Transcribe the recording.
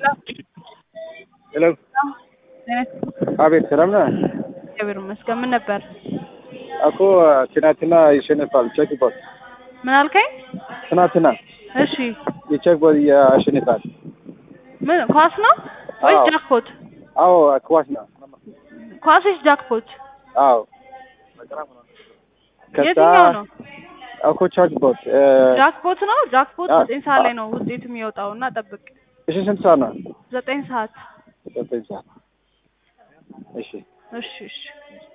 ሄሎ አቤት፣ ሰላም ነህ? እግዚአብሔር ይመስገን። ምን ነበር? እኮ ትናንትና ይሸነፋል ቼክ ቦት ምን አልከኝ? ትናንትና እሺ የቼክ ቦት ያሸንፋል። ምን ኳስ ነው ወይስ አዎ። ጃክፖት? አዎ ክዋስ ነው። ኳስ ወይስ ጃክፖት? አዎ ከዛ የትኛው ነው? እኮ ቼክ ቦት ጃክፖት ነው። ጃክፖት አ- ዘጠኝ ሰዓት ላይ ነው ውጤቱ የሚወጣው እና ጠብቅ። እሺ፣ ስንት ሰዓት ነው? ዘጠኝ ሰዓት ዘጠኝ ሰዓት። እሺ እሺ እሺ